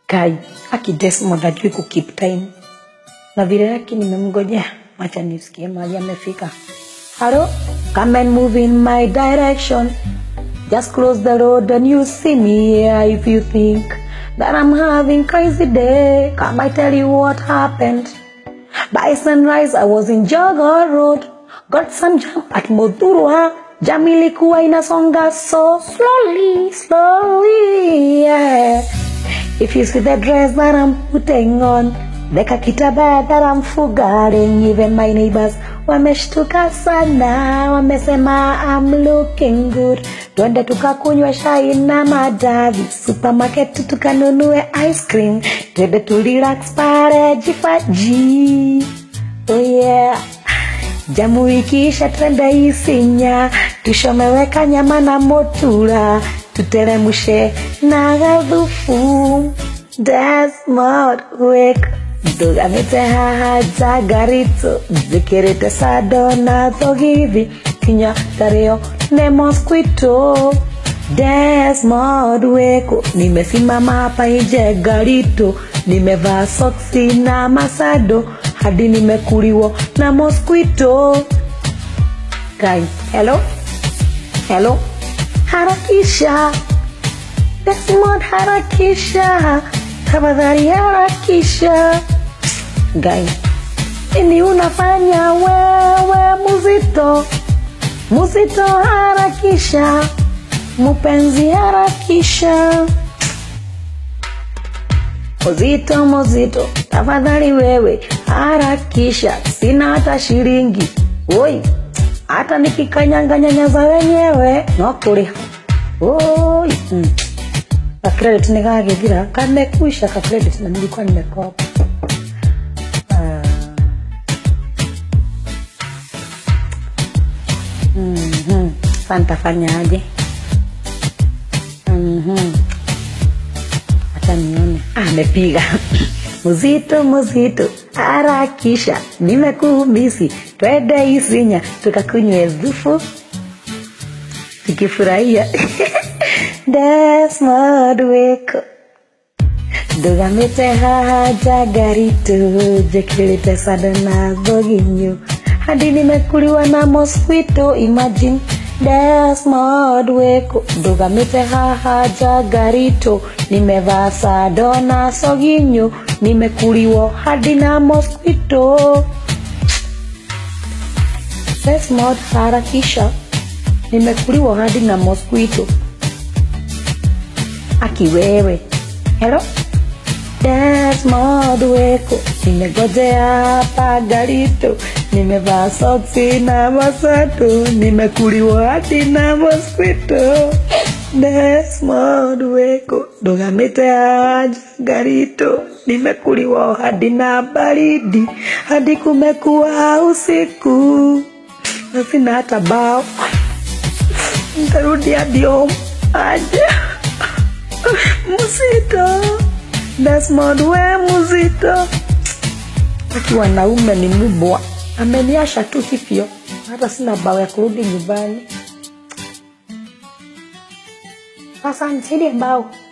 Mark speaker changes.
Speaker 1: Kai aki Desmond ajui ku keep time, na vile yake nimemngojea, wacha nisikie mahali amefika. Hello, come and move in my direction. Just close the road and you see me here if you think that I'm having crazy day. Come I tell you what happened. By sunrise I was in Jogger Road. Got some jam at Modurwa. Jam ilikuwa inasonga so slowly, slowly, yeah. If you see the dress that I'm putting on, the kakitaba that I'm forgetting, even my neighbors wameshtuka sana, wamesema I'm looking good. Twende tukakunywa shai na madavi, supermarket tukanunue ice cream, twende tulirax pale jifaji. Oh yeah. Jamu ikiisha twende Isinya, tushomeweka nyama na motura, tuteremshe na gathufu. Desmond wek ndugamite haha jagarito njikirite sando na thogithi kinya tario ne mosquito Desmond weko nimesimama hapa nje garito nimevaa soksi na masado hadi nimekuliwa na mosquito Guy, hello hello harakisha Desmond harakisha tafadhali harakisha Guy, nini unafanya wewe muzito muzito harakisha mpenzi harakisha muzito muzito tafadhali wewe harakisha sina hata shilingi oi hata nikikanyanga nyanya za wenyewe no kuriha oi mm. ka credit nikagithira kamekuisha ka credit na nilikuwa nimekopa Ah. Mhm. Sasa nitafanyaje? Mhm. Acha nione. Ah, amepiga muzito muzito, harakisha, nimekuhumisi, twende Isinya tukakunywe dhufu tukifurahia Desmond weko ndugamite haha jagarito jekirite sando na thoginyo hadi nimekuliwa na mosquito imagine Desmond weko ndugamite haha jagarito nimevaa sado na soginyo nimekuliwa hadi na mosquito Desmond harakisha nimekuliwa hadi na mosquito akiwewe hello Desmond weko nimegojea hapa garito nimevaa soksi na masato nimekuliwa hadi na mosquito Desmond weko ndugamite haja garito nimekuliwa hadi na baridi hadi kumekuwa usiku na sina hata bao ntarudi hadi home aje mzito Desmond we mzito aki wanaume ni mbwa ameniasha tu hivyo hata sina bao ya kurudi nyumbani sasa nisaidie bao